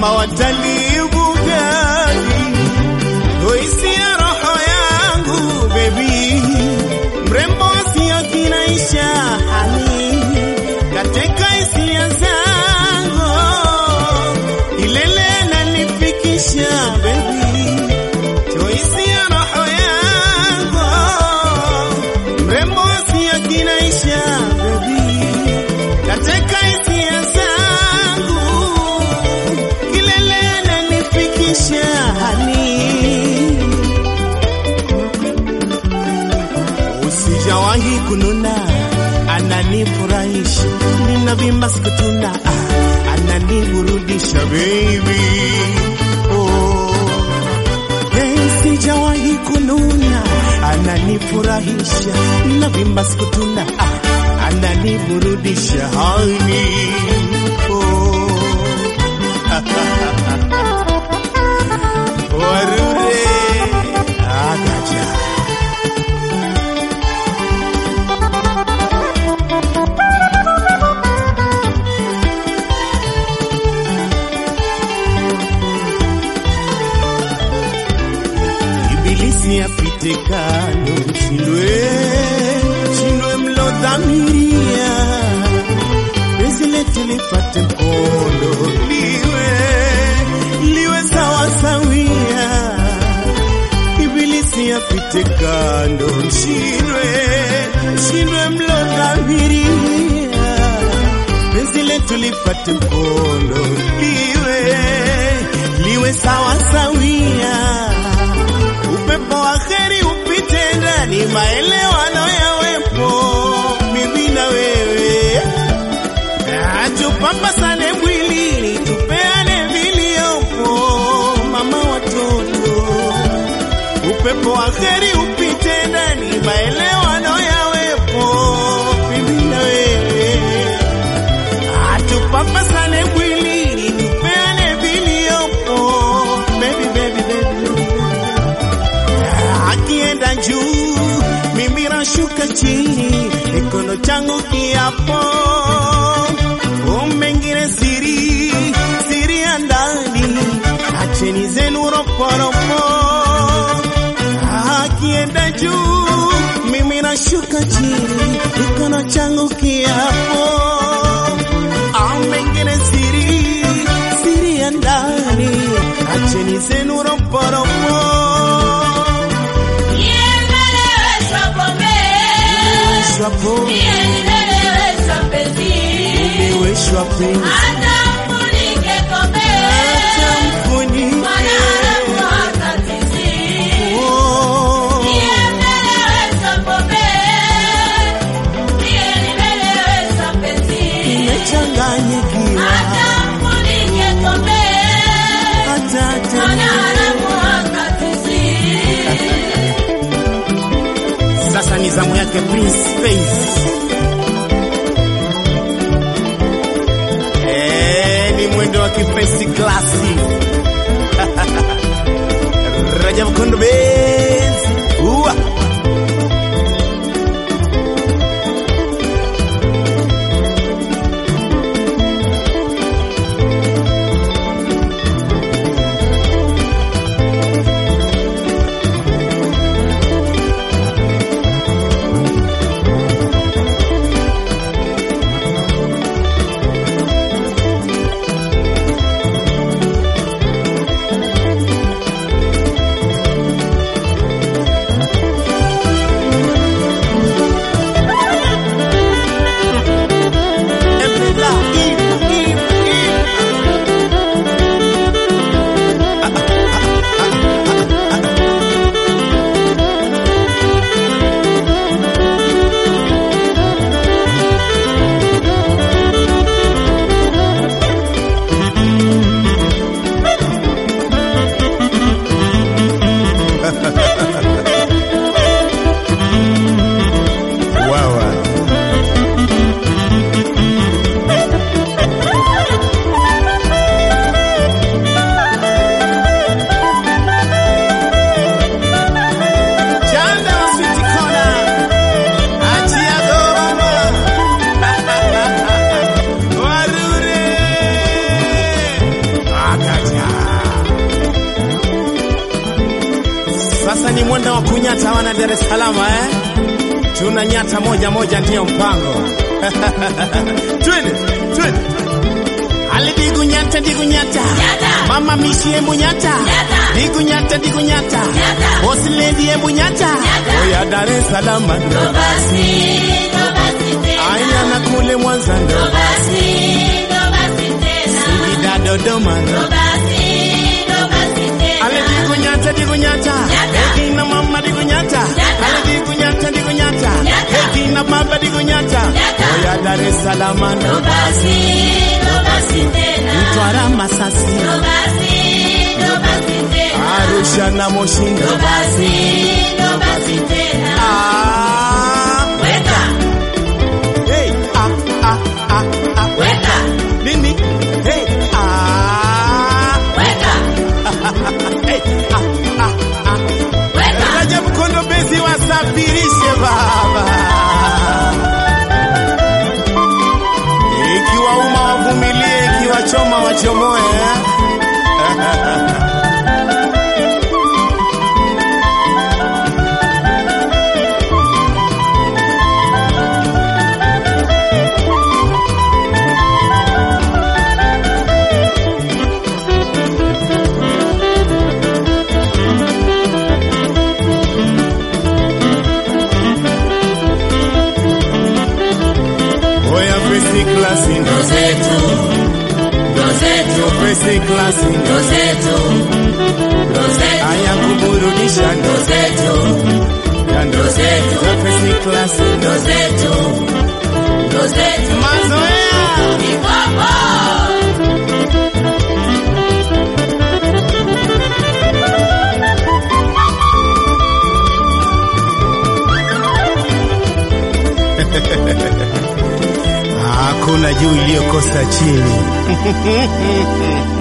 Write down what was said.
mama watalii bugani, oisia roho yangu bebi, mrembo asio kinaisha hani katika hisia zangu, ilele nanifikisha bebi, toisia roho yangu, mrembo asio kinaisha bebi, katika hisia zangu, kilele nanifikisha hani Usijawahi kununa, ananifurahisha, ninavimba sikutuna, ah, ananiburudisha baby. Oh. Hey, sijawahi kununa, ananifurahisha, ninavimba sikutuna, ah, ananiburudisha honey. Oh. Warure agaja Ibilisi apite kando, shindwe shindwe mlodhamiria, penzi letu lipate mkondo, liwe liwe sawa sawia. Ibilisi apite kando, shindwe shindwe mlodhamiria, penzi letu lipate mkondo, liwe liwe sawa sawia upepo wa heri upite ndani, maelewano yawepo, mimi na wewe, Na tupambasane mwilini, tupeane viliopo, mama watoto. Upepo wa heri upite ndani, maelewano yawepo, mimi na wewe, Na tupambasane mwilini, tupeane viliopo, baby, baby, baby, baby akienda juu, mimi nashuka chini, mikono changu kiapo, mengine siri siri ya ndani, acheni zenu roporopo. Akienda juu, mimi nashuka chini, mikono changu kiapo, mengine siri siri ya ndani, acheni zenu roporopo. Nimeweshwa pombe, nimeweshwa penzi, hata mfunike. Oh, nimechanganyikiwa, hata tena. Sasa ni zamu yake Prince Face. Eh, ni mwendo wa kifesi klasi. Rajab Kondo Bez. Uwa. nyata wana Dar es Salaam eh? Tuna nyata moja moja ndiyo mpango. Twende, twende. Ali digu nyata digu nyata. Mama mishi embu nyata. Digu nyata digu nyata. Boss lady embu nyata. Oya Dar es Salaam ndo. Aya na kule Mwanza ndo. Singida Dodoma ndo. Ale digu nyata digu nyata. Eki na mama digu nyata. Ale digu nyata digu nyata. Eki na baba digu nyata. Oya Dar es Salaam ndo. Mtwara Masasi. Arusha na Moshi ndo. Ah. Hey, ah, ah, ah, ah. Nini? Hey, ah. Hey, ah, ah, ah. Rajab Kondo Bezi wasafirishe baba. Ikiwa uma wavumilie, ikiwa choma wachomoe. eh? Oya first class ndo zetu, first class ndo aya kuburudisha ndo ya ndo zetu, first class ndo mazoea. Hakuna juu iliyokosa chini.